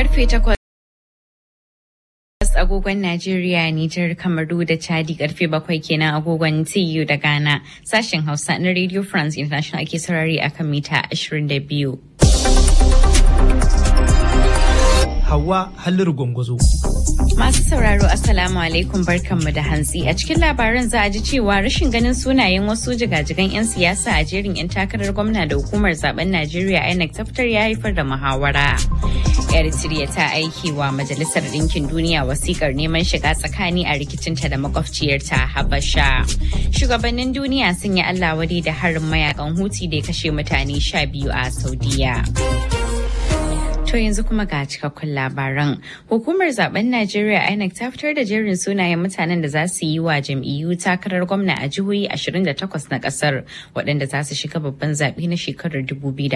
karfe takwas agogon Najeriya, Nijar, Kamaru da Chadi karfe bakwai kenan agogon TU da Ghana. Sashen Hausa na Radio France International ake saurari akan mita 22. Hawa Halliru Gwangwazo. Masu sauraro Assalamu alaikum barkanmu da hantsi a cikin labaran za a ji cewa rashin ganin sunayen wasu jigajigan 'yan siyasa a jerin 'yan takarar gwamna da hukumar zaben Najeriya INEC ta fitar ya haifar da muhawara. Eritrea ta aiki wa Majalisar Ɗinkin Duniya wasikar neman shiga tsakani a rikicinta da makwabciyarta Habasha. Shugabannin duniya sun yi Allah wadai da harin mayakan Huti da ya kashe mutane sha biyu a Saudiya. To yanzu kuma ga cikakkun labaran. Hukumar zaben Najeriya INEC ta fitar da jerin sunayen mutanen da za su yi wa jam'iyyu takarar gwamna a jihohi 28 na kasar waɗanda za su shiga babban zaɓe na shekarar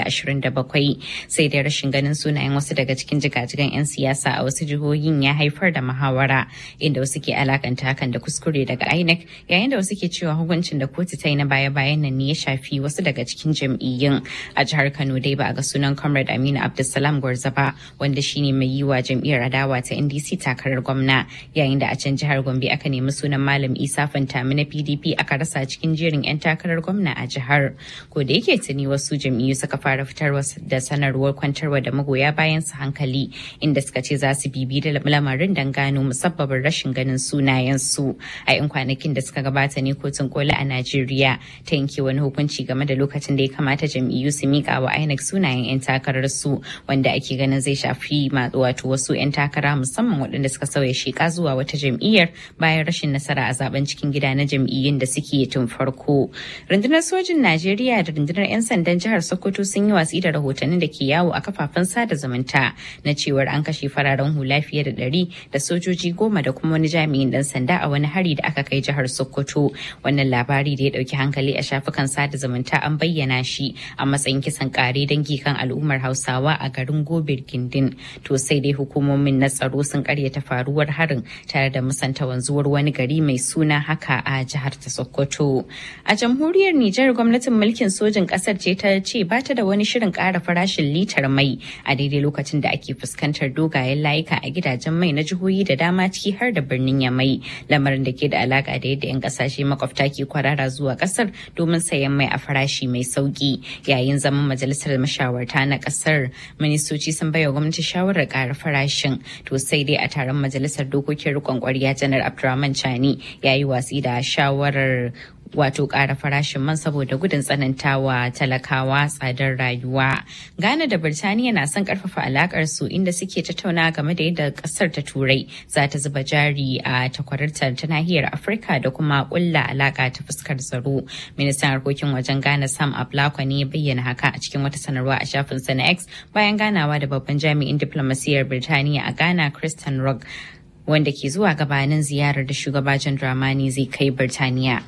2027. Sai dai rashin ganin sunayen wasu daga cikin jigajigan 'yan siyasa a wasu jihohin ya haifar da muhawara inda wasu ke alakanta hakan da kuskure daga INEC yayin da wasu ke cewa hukuncin da kotu ta yi na baya-bayan nan ne ya shafi wasu daga cikin jam'iyyun. A jihar Kano dai ba a ga sunan Comrade Aminu Abdulsalam Gwarza ba wanda shine mai yi wa jam'iyyar adawa ta ndc takarar gwamna yayin da a can jihar gombe aka nemi sunan malam isa fantami na pdp aka rasa cikin jerin 'yan takarar gwamna a jihar ko da yake tuni wasu jam'iyyu suka fara fitarwa da sanarwar kwantarwa da magoya bayan su hankali inda suka ce za su bibi da lamarin dan gano musabbabin rashin ganin sunayen su a 'yan kwanakin da suka gabata ne kotun koli a najeriya ta yanke wani hukunci game da lokacin da ya kamata jam'iyyu su mika wa inec sunayen 'yan takarar su wanda ake ganin zai shafi wato wasu 'yan takara musamman waɗanda suka sauya sheka zuwa wata jam'iyyar bayan rashin nasara a zaben cikin gida na jam'iyyun da suke tun farko. Rundunar sojin Najeriya da rundunar 'yan sandan jihar Sokoto sun yi watsi da rahotannin da ke yawo a kafafen sada zumunta na cewar an kashe fararen hula fiye da ɗari da sojoji goma da kuma wani jami'in ɗan sanda a wani hari da aka kai jihar Sokoto. Wannan labari da ya ɗauki hankali a shafukan sada zumunta an bayyana shi a matsayin kisan ƙare dangi kan al'ummar Hausawa a garin Gobir Gindin. To sai dai hukumomin na tsaro sun karyata faruwar harin tare da musanta wanzuwar wani gari mai suna haka a jihar ta Sokoto. A jamhuriyar Nijar gwamnatin mulkin sojin ƙasar ce ta ce ba ta da wani shirin ƙara farashin litar mai a daidai lokacin da ake fuskantar dogayen layuka a gidajen mai na jihohi da dama ciki har da birnin Yamai lamarin da ke da alaka da yadda 'yan kasashe makwabta ke kwarara zuwa kasar domin sayan mai a farashi mai sauki yayin zaman majalisar mashawarta na kasar ministoci sun baiwa gwamnati shawarar ƙara farashin to sai dai a taron majalisar dokokin rikon kwarya janar abdurrahman chani ya yi watsi da shawarar wato ƙara farashin man saboda gudun tsanantawa talakawa tsadar rayuwa. Ghana da Birtaniya na son ƙarfafa alakar su inda suke tattauna game da yadda ƙasar ta Turai za ta zuba jari a takwararta ta nahiyar Afirka da kuma ƙulla alaka ta fuskar tsaro. Ministan harkokin wajen Ghana Sam Ablakwa ne ya bayyana haka a cikin wata sanarwa a shafin sa na X bayan ganawa da babban jami'in diplomasiyyar Birtaniya a Ghana Christian Rock wanda ke zuwa gabanin ziyarar da shugaba John Dramani zai kai Birtaniya.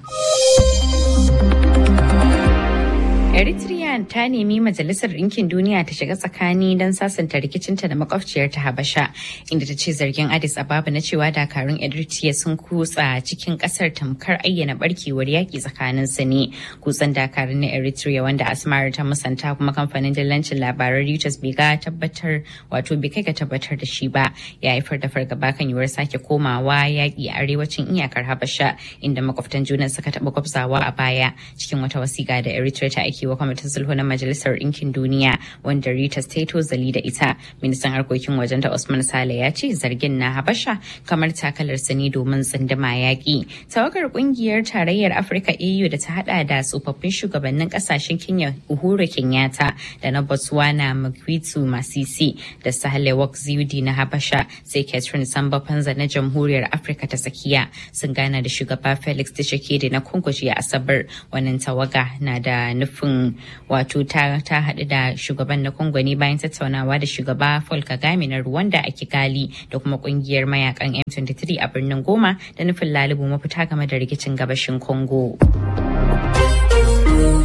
Eritrea ta nemi Majalisar Ɗinkin Duniya ta shiga tsakani don sasanta rikicinta da makwabciyar ta Habasha, inda ta ce zargin Addis Ababa na cewa dakarun Eritrea sun kutsa cikin ƙasar tamkar ayyana barkewar yaƙi tsakanin su ne. Kutsan dakarun na Eritrea wanda Asmar ta musanta kuma kamfanin dillancin labaran Reuters bai ga tabbatar wato bai kai ga tabbatar da shi ba ya haifar da fargaba kan yiwuwar sake komawa yaƙi a arewacin iyakar Habasha inda makwabtan juna suka taɓa gwabzawa a baya cikin wata wasiƙa da Eritrea ta aiki wa kwamitin sulhu na majalisar ɗinkin duniya wanda Rita Stato zali da ita ministan harkokin wajen da Usman Sale ya ce zargin na Habasha kamar takalar sani domin tsindima yaƙi tawagar ƙungiyar tarayyar Afirka AU da ta hada da tsofaffin shugabannin ƙasashen Kenya Uhuru Kenyatta da na Botswana Mokgweetsu Masisi da Sahle Work Zewde na Habasha sai Catherine Samba Panza na Jamhuriyar Afirka ta Tsakiya sun gana da shugaba Felix Tshisekedi na Congo jiya Asabar wannan tawaga na da nufin wato ta ta haɗu da shugaban na Congo ne bayan tattaunawa da shugaba Paul Kagame na Rwanda a Kigali da kuma kungiyar mayakan M23 a birnin Goma da nufin lalubu mafita game da rikicin gabashin Congo.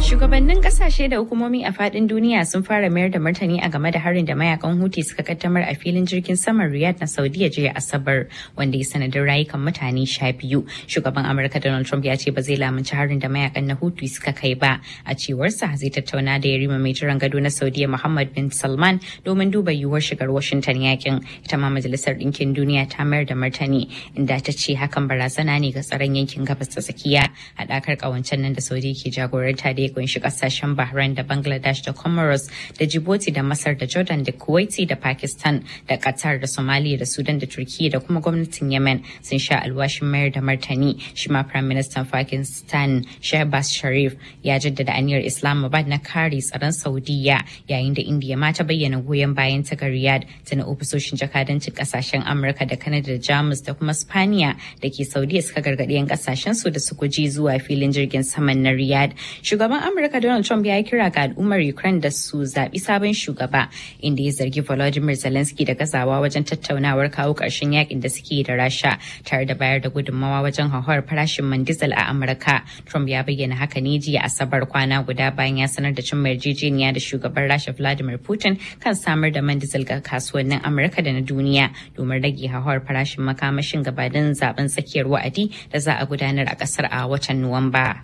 Shugabannin kasashe da hukumomi a fadin duniya sun fara mayar da martani a game da harin da mayakan Houthi suka kaddamar a filin jirgin saman Riyadh na Saudiya jiya Asabar wanda ya sanadin rayukan mutane sha biyu. Shugaban Amurka Donald Trump ya ce ba zai lamunci harin da mayakan na Houthi suka kai ba. A cewarsa zai tattauna da yarima mai jiran gado na Saudiya Muhammad bin Salman domin duba yiwuwar shigar Washington yakin. Ita ma Majalisar Ɗinkin Duniya ta mayar da martani inda ta ce hakan barazana ne ga tsaron yankin gabas ta tsakiya. Haɗakar ƙawancen nan da Saudi ke jagoranta da ya kunshi kasashen Bahrain da Bangladesh da Comoros da Djibouti da Masar da Jordan da Kuwaiti da Pakistan da Qatar da Somalia da Sudan da Turkiya da kuma gwamnatin Yemen sun sha alwashin mayar da martani. Shi ma Prime Minister Pakistan Shehbaz Sharif ya jaddada aniyar Islamabad na kare tsaron Saudiya yayin da India ma ta bayyana goyon bayan ta ga Riyadh tana ofisoshin jakadancin kasashen Amurka da Canada da Jamus da kuma Spaniya da ke Saudiya suka gargaɗi 'yan kasashen su da su guji zuwa filin jirgin saman na Riyadh. Shugaban Amurka Donald Trump ya yi kira ga al'ummar Ukraine da su zaɓi sabon shugaba inda ya zargi Volodymyr Zelensky da gazawa wajen tattaunawar kawo ƙarshen yakin da suke da Rasha tare da bayar da gudunmawa wajen hauhawar farashin man diesel a Amurka. Trump ya bayyana haka ne jiya Asabar kwana guda bayan ya sanar da cin yarjejeniya da shugaban Rasha Vladimir Putin kan samar da man diesel ga kasuwannin Amurka da na duniya domin rage hauhawar farashin makamashin gabanin zaben tsakiyar wa'adi da za a gudanar a ƙasar a watan Nuwamba.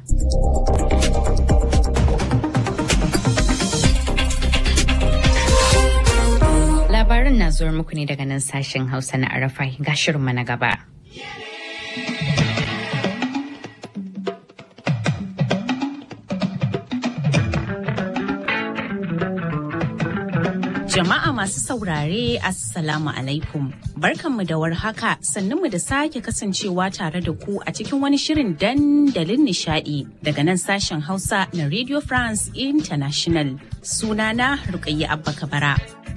Labarin na zuwa muku ne daga nan sashen Hausa na Arafa ga shirinmu na gaba. Jama'a masu saurare Assalamu alaikum. Barkanmu da warhaka sannunmu da sake kasancewa tare da ku a cikin wani shirin dandalin nishadi daga nan sashen Hausa na Radio France International. Sunana Rukayya Abba Kabara.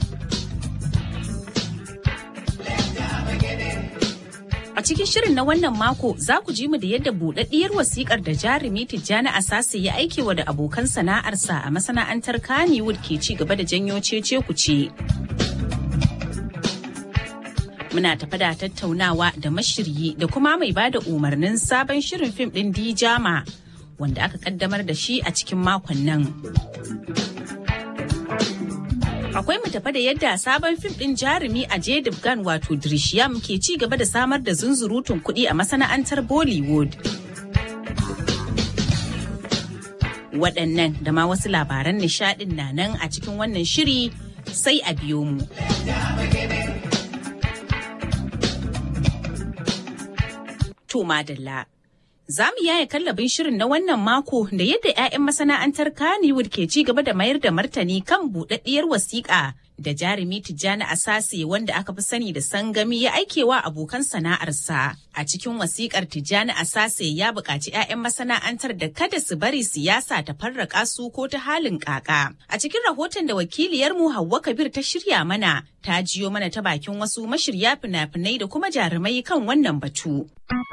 A cikin shirin na wannan mako za ku ji mu da yadda buɗaɗɗiyar wasikar da jarumi Tijjani Asasi ya aikewa da abokan sana'arsa a masana'antar Kannywood ke ci gaba da janyo cece kuce. Muna tafa da tattaunawa da mashiryi da kuma mai bada umarnin sabon shirin fim ɗin Dijama wanda aka kaddamar da shi a cikin makon nan. akwai mu tafa da yadda sabon fim din jarumi a Gan wato Drishyam ke ci gaba da samar da zunzurutun kuɗi a masana'antar Bollywood. Waɗannan da ma wasu labaran nishaɗin na nan a cikin wannan shiri sai a biyo mu. To madalla. Za mu yaya kallabin shirin na wannan mako da yadda 'ya'yan masana'antar Kannywood ke ci gaba da mayar da martani kan buɗaɗɗiyar wasiƙa da jarumi Tijjani Asase wanda aka fi sani da sangami ya aikewa abokan sana'arsa. A cikin wasiƙar Tijjani Asase ya buƙaci 'ya'yan masana'antar da kada su bari siyasa ta farraka su ko ta halin ƙaƙa. A cikin rahoton da wakiliyarmu Hauwa Kabir ta shirya mana, ta jiyo mana ta bakin wasu mashirya fina-finai da kuma jarumai kan wannan batu.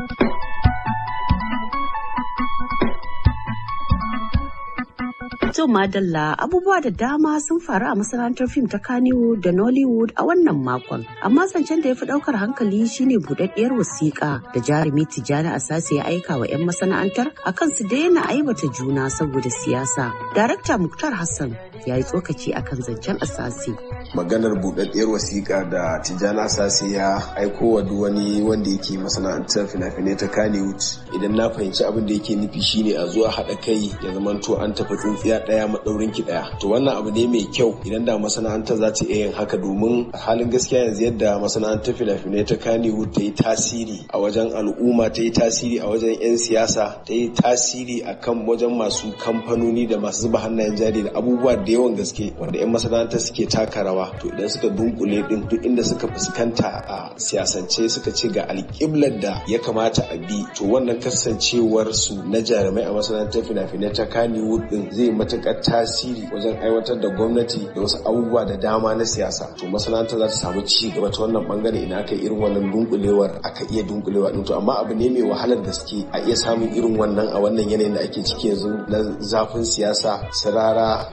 To Madalla abubuwa da dama sun faru a masana'antar fim ta Kannywood da Nollywood a wannan makon. Amma zancen da ya fi ɗaukar hankali shine buɗaɗɗiyar wasiƙa da jarumi Tijjani Asase ya aika wa 'yan masana'antar akan su daina aibata juna saboda siyasa. Darakta Muktar Hassan ya yi tsokaci akan zancen Asase. Maganar buɗaɗɗiyar wasiƙa da Tijjani Asase ya aiko wa duk wani wanda yake masana'antar fina-finai ta Kannywood. Idan na fahimci abin da yake nufi shine a zuwa haɗa kai ya zamanto an tafi tsintsiya ɗaya maɗaurin ki ɗaya to wannan abu ne mai kyau idan da masana'antar za ta iya yin haka domin halin gaskiya yanzu yadda masana'antar fina-finai ta Kannywood ta yi tasiri a wajen al'umma ta yi tasiri a wajen 'yan siyasa ta yi tasiri a kan wajen masu kamfanoni da masu zuba hannayen jari da abubuwa da yawan gaske wanda 'yan masana'antar suke taka rawa to idan suka dunkule din duk inda suka fuskanta a siyasance suka ce ga alƙiblar da ya kamata a bi to wannan kasancewar su na jarumai a masana'antar fina-finai ta Kannywood din zai matuƙar tasiri wajen aiwatar da gwamnati da wasu abubuwa da dama na siyasa to masana'anta za ta samu ci gaba ta wannan bangare ina aka irin wannan dunkulewar aka iya dunkulewa din to amma abu ne mai wahalar gaske a iya samun irin wannan a wannan yanayin da ake ciki yanzu na zafin siyasa sirara suna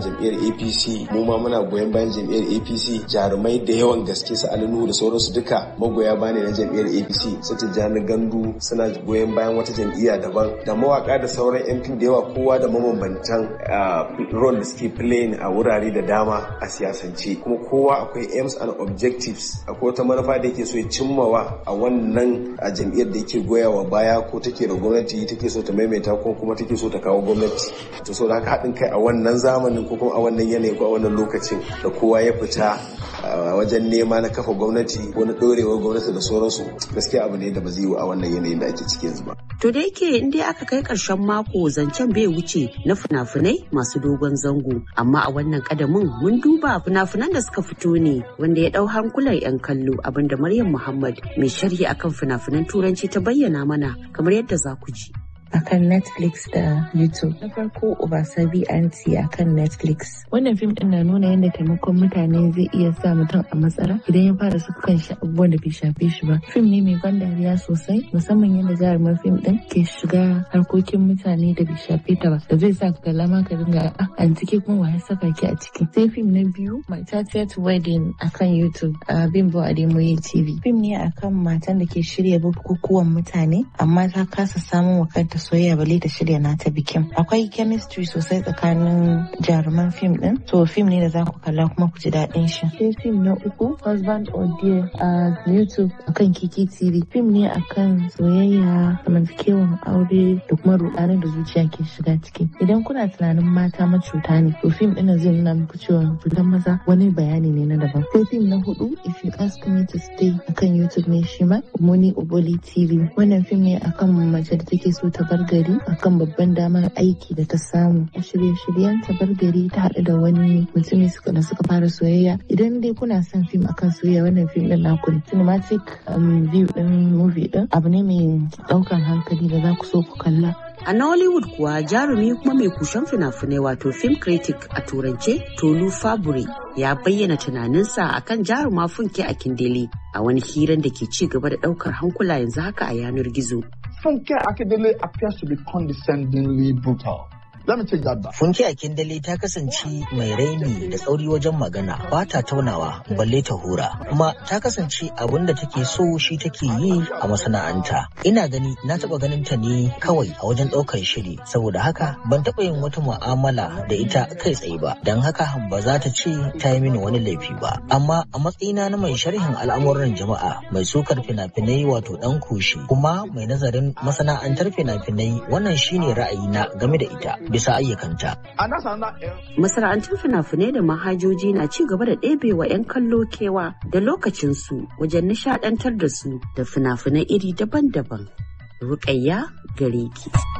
jam'iyyar apc mu ma muna goyon bayan jam'iyyar apc jarumai da yawan gaske su alinu da sauransu duka magoya bane na jam'iyyar apc su tijjani gandu suna goyon bayan wata jam'iyya daban da mawaka da sauran yan fim da yawa kowa da mabambantan role da suke playing a wurare da dama a siyasance kuma kowa akwai aims and objectives akwai wata manufa da yake so ya cimmawa a wannan a jam'iyyar da yake goyawa baya ko take da gwamnati take so ta maimaita ko kuma take so ta kawo gwamnati to so da haka haɗin kai a wannan zamanin ko kuma a wannan yanayi ko a wannan lokacin da kowa ya fita wajen nema na kafa gwamnati ko na ɗorewar gwamnati da sauransu gaskiya abu ne da ba zai yi a wannan yanayin da ake ciki yanzu ba. To da yake in dai aka kai ƙarshen mako zancen bai wuce na fina-finai masu dogon zango amma a wannan kadamin mun duba fina-finan da suka fito ne wanda ya ɗau hankulan 'yan kallo abinda Maryam Muhammad mai sharhi akan fina-finan turanci ta bayyana mana kamar yadda za ku ji. akan Netflix da YouTube. Na farko Obasabi Anti akan Netflix. Wannan fim din na nuna yadda taimakon mutane zai iya sa mutum a matsala idan ya fara saka kan shi abubuwan da bai shafe shi ba. Fim ne mai ban dariya sosai musamman yadda jarumar fim din ke shiga harkokin mutane da bai shafe ta ba. Da zai sa ka kalla ma ka dinga an ciki kuma wa ya saka ki a ciki. Sai fim na biyu My 30th Wedding akan YouTube a Bimbo Ademoye TV. Fim ne akan matan da ke shirya bukukuwan mutane amma ta kasa samun wa kanta ta soyayya bale ta shirya nata bikin akwai chemistry sosai tsakanin jaruman fim din to fim ne da za ku kalla kuma ku ji daɗin shi sai fim na uku husband or dear a youtube akan kiki tv fim ne akan soyayya zamantakewan aure da kuma rudanin da zuciya ke shiga ciki idan kuna tunanin mata macuta ne to fim ɗin zai nuna muku cewa cutan maza wani bayani ne na daban sai fim na hudu if you ask me to stay akan youtube ne shi ma muni oboli tv wannan fim ne akan mace da take so ta bar gari akan babban damar aiki da ta samu a shirye-shiryen ta bar gari ta haɗu da wani mutumi suka da suka fara soyayya idan dai kuna son fim akan soyayya wannan fim din naku ne cinematic view din movie din abu ne mai ɗaukan hankali da za ku so ku kalla A Nollywood kuwa jarumi kuma mai kushen fina-finai wato film critic a turance Tolu Fabure ya bayyana tunaninsa akan jaruma funke a Kindele a wani hiran da ke ci gaba da daukar hankula yanzu haka a yanar gizo. Funke Akindele appears to be condescendingly brutal. Let me take that back. Funke Akindele ta kasance mai raini da tsauri wajen magana ba ta taunawa balle ta hura kuma ta kasance abin da take so shi take yi a masana'anta. Ina gani na taba ganin ta ne kawai a wajen ɗaukar shiri saboda haka ban taba yin wata mu'amala da ita kai tsaye ba don haka ba za ta ce ta yi mini wani laifi ba. Amma a matsayina na mai sharhin al'amuran jama'a mai sukar fina-finai wato ɗan kushi kuma mai nazarin masana'antar fina-finai wannan shine ra'ayina game da ita. bisa ayyukanta. Masana'antun fina-finai da mahajoji na ci gaba da ɗebewa 'yan kallo kewa da lokacinsu wajen nishaɗantar da su da fina-finai iri daban-daban. Rukayya gare ki.